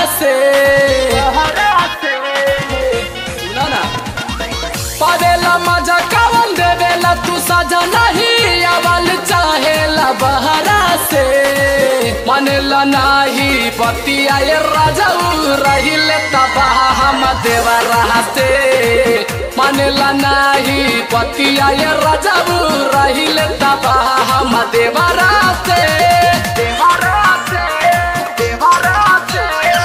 से सुना ना पावेला मजा कवन देवेला तू सजा नहीं अवल चाहेला बहरा से मानेला नाही पतिया ये राजा रहिले तबाह हम देवरा से मानेला नाही पतिया ये राजा रहिले तबाह हम देवरा से देवरा से देवरा से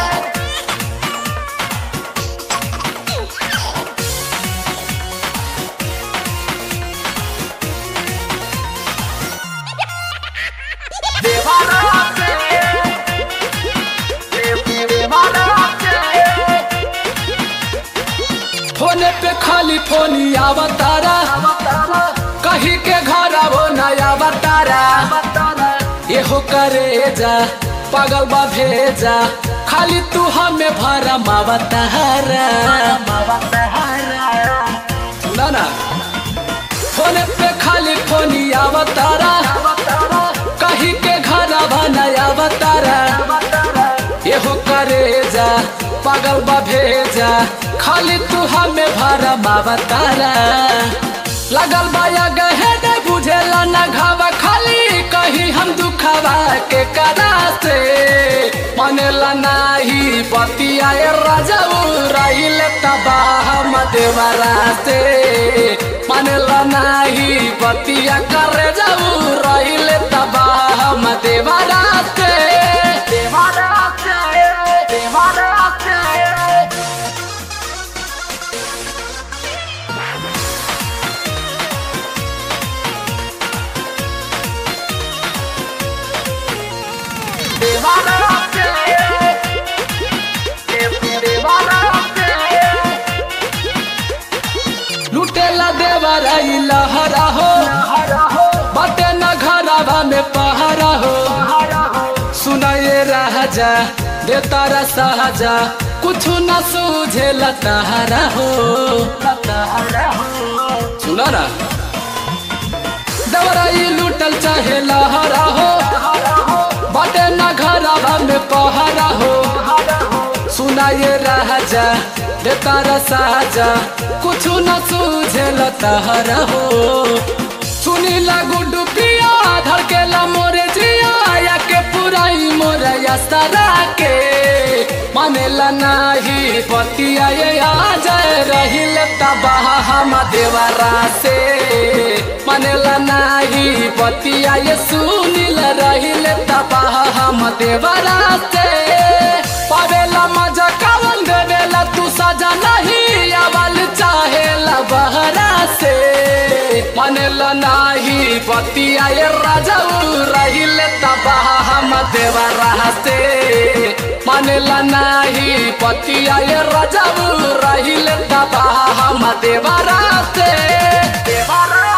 फोने पे खाली फोनी आवतारा कहीं के घर वो नया बतारा एहो करे जा पागल बा भेजा खाली तू हमें भरा मावतारा सुना ना फोने पे खाली फोनी आवतारा कहीं के घर नया बतारा एहो करे जा पागल बा भेजा खाली तू हमें भरा मावतारा लगल बाया गहे ने बुझेला ना घावा खाली कहीं हम दुखावा के कराते मनेला नाही पतिया ए राजा रहिल तबाह मदेवरा से मनेला नाही पतिया करे जाऊ रहिल तबाह मदेवरा से देवरा से देवरा से लुटेला देवरा ई लहरा हो बटे न घरवा में पहरा हो सुनाए राजा दे तारा सहजा कुछ न सूझे लताहरा हो सुना ना देवरा ई लुटल चाहे लहरा हो बटे न घरवा में पहरा हो सुनाए राजा दे तारा साजा कुछ न सूझे लताहरा हो सुनी लागू डुबिया धड़केला मोरे जिया या के पुराई मोरे या सरा के मानेला नाही पतिया ये आ जाए रहिल तबाह हम देवरा से मानेला नाही पतिया ये सुनिल रहिल तबाह हम देवरा से पावेला मजा कवन देवेला तू सजा नहीं अवल चाहेला बहरा से मानेला नाही पतिया ये राजा रहिल तबाह हम देवरा से मानेला नाही पतिया ये राजा रहिल तबाह हम देवरा से देवरा